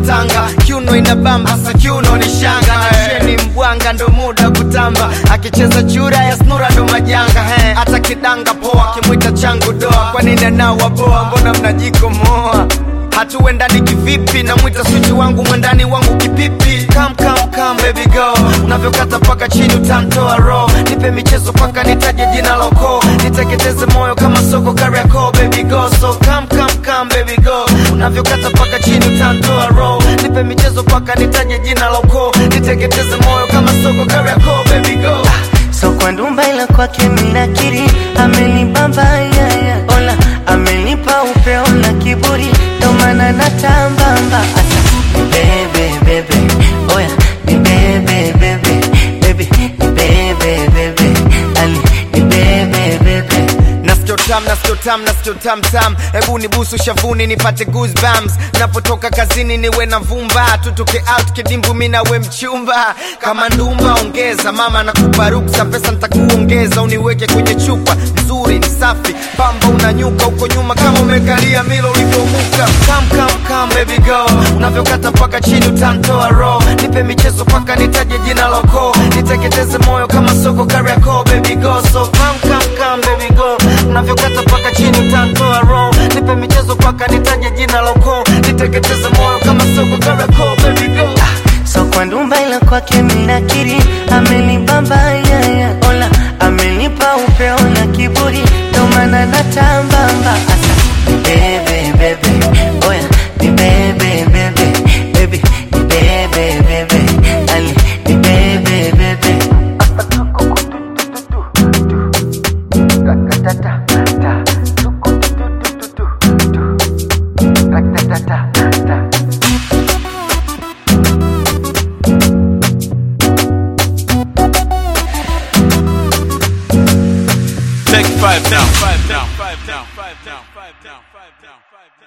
Tanga, kiuno inabamba, sa kiuno ni shanga na cheni mbwanga, ndo muda kutamba, akicheza chura ya snura ndo majanga he, hata kidanga poa, kimwita changu doa, kwa nini anawa boa, mbona mnajikomoa hatuendani kivipi na mwita switi wangu mwendani wangu kipipi kam kam kam baby go unavyokata paka chini utamtoa ro nipe michezo paka nitaje jina loko niteketeze moyo kama soko kariako baby go so kam kam kam baby go unavyokata paka chini utamtoa ro nipe michezo paka nitaje jina loko niteketeze moyo kama soko kariako baby go so kwa ndumba ila kwake minakiri amenibamba yaya ola amenipa upeo na kiburi ndo maana natambamba asa bebe bebe oya ni bebe bebe bebe ni bebe bebe ali ni bebe bebe Nasikio tam, nasikio tam, nasikio tam tam, hebu nibusu shavuni nipate goosebumps. Napotoka kazini niwe na vumba, tutoke out kidimbu mi nawe mchumba. Kama ndumba ongeza, mama nakupa ruksa, pesa nitakuongeza, uniweke kwenye chupa nzuri ni safi, pamba unanyuka huko nyuma kama umekalia milo ulivyomuka. Come come come baby go, unavyokata paka chini utamtoa roho, nipe michezo paka nitaje jina loko, niteketeze moyo kama soko Kariakoo baby go, so come come come baby go, unavyokata paka chini utamtoa roho, nipe michezo paka nitaje jina loko, niteketeze moyo kama soko Kariakoo baby go. so kwa ndumba ila kwake minakiri amenibamba yaya ola amenipa upeo na kiburi ndo maana natambamba asa bebe bebe oya ni bebe bebe bebe ni bebe bebe ali ni bebe bebe Take five down, five down, five down, five down, five down, five down, five down.